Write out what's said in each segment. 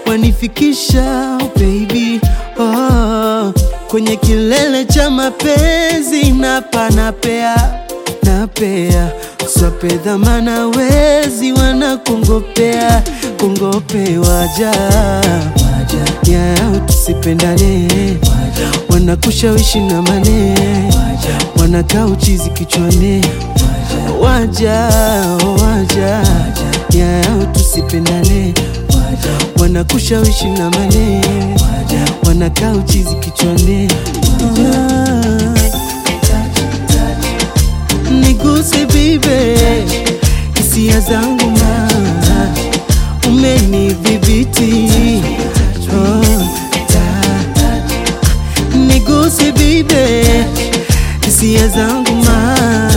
wanifikisha baby oh, kwenye kilele cha mapenzi napa napea napea swape dhamana wezi wanakongopea kongope waja yao tusipendane wanakushawishi na mane wanakaa uchizi kichwani waja waja yao tusipendane wanakushawishi na mane wanakaa uchizi kichwani niguse bibe hisia zangu ma umenidhibiti oh, ta- niguse bibe hisia zangu ma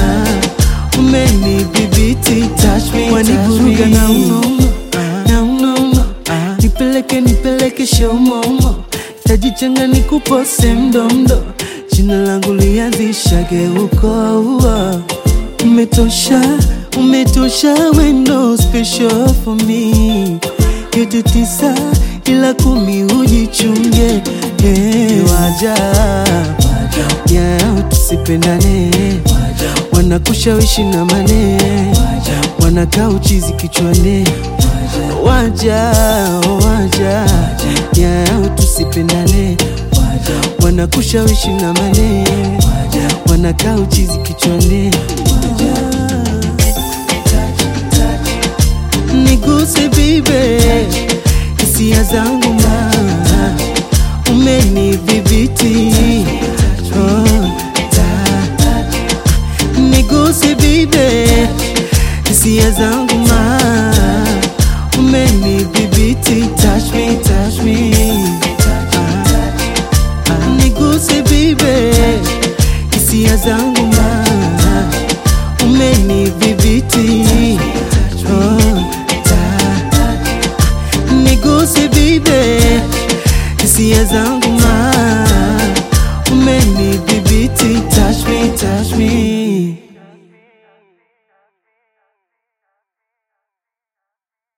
umenidhibiti touch me, wanivuruga na unono na unono nipeleke nipeleke shaumomo tajichanga nikupose mdomdo jina langu lianzishage huko umetosha umetosha wendo special for me yote tisa ila kumi ujichunge yeah. waja yao tusipendane wanakushawishi na mane wanakaa uchizi kichwani waja waja yao tusipendane wanakushawishi na mane wanakaa uchizi kichwani niguse bibe hisia zangu ma umenidhibiti oh, ta- niguse bibe hisia zangu ma umenidhibiti touch me, touch me. Ah, niguse bibe hisia zangu ma umenidhibiti oh, ta- niguse bibe hisia zangu